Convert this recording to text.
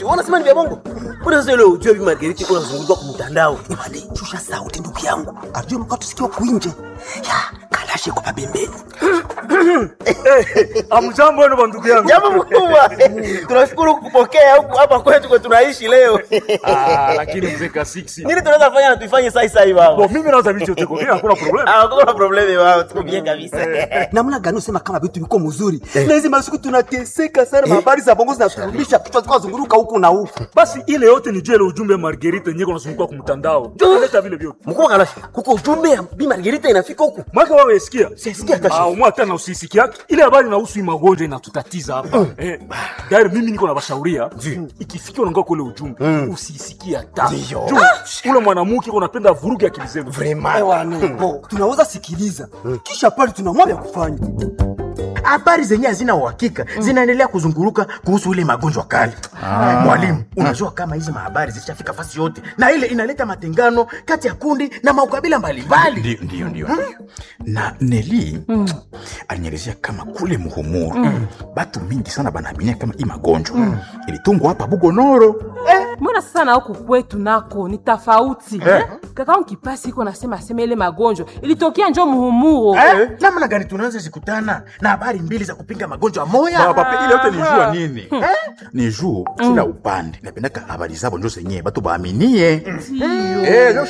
Wanasema ni vya bongo. Mbona sasa ile ujue bi Margarita kuna zunguka kwa mtandao? Imani, shusha sauti ndugu yangu. Ajue mkato sikio kuinje. Ya, kalashe kwa pembeni. Amjambo wenu bandugu yangu. Jambo mkubwa. Tunashukuru kukupokea huku hapa kwetu kwa tunaishi leo. Ah, lakini mzee Kasiksi. Nini tunaweza fanya na tuifanye sasa sasa hivi baba? Bo mimi naweza vitu yote kwa hakuna problem. Ah, hakuna problemi wao, tuko bien kabisa. Namna gani usema kama vitu viko mzuri? Na hizi masiku tunateseka sana, habari za bongo zinaturudisha kichwa zikao zunguruka huku na huku. Basi ile yote ni juu ile ujumbe ya Margarita yenyewe kunazunguka kwa mtandao. Leta vile vyote. Mkubwa Kalashi, kuko ujumbe ya bi Margarita inafika huku. Mwaka wewe usikia? Sisikia hata Ah, shida. umwa tena usisikia yake. Ile habari inahusu hii magonjwa inatutatiza hapa. Eh, gari mimi niko na bashauria. Ikifikia unangoa kule ujumbe, usisikie hata. Juu ule mwanamke unapenda vuruge akili zenu. Bo, tunaweza sikiliza. Kisha pale tunamwambia kufanya. habari zenye hazina uhakika zinaendelea kuzunguruka kuhusu ile magonjwa kali. Mwalimu, unajua kama hizi mahabari zishafika fasi yote, na ile inaleta matengano kati ya kundi na maukabila mbalimbali. Ndio, ndio, ndio. ndio. na neli alinielezea kama kule muhumuru batu mingi sana banaaminia kama hii magonjwa ilitungwa hapa bugonoro mbona sasa na huku kwetu nako ni tofauti eh? kakaangu kipasi iko nasema asema ile magonjwa ilitokea njo muhumuro Eh, namna gani tunaweza zikutana na habari mbili za kupinga magonjwa moya? Baba, pe- ile yote ni jua nini ni juu kila upande napendaka habari zabo njo zenyewe batu baaminie Eh,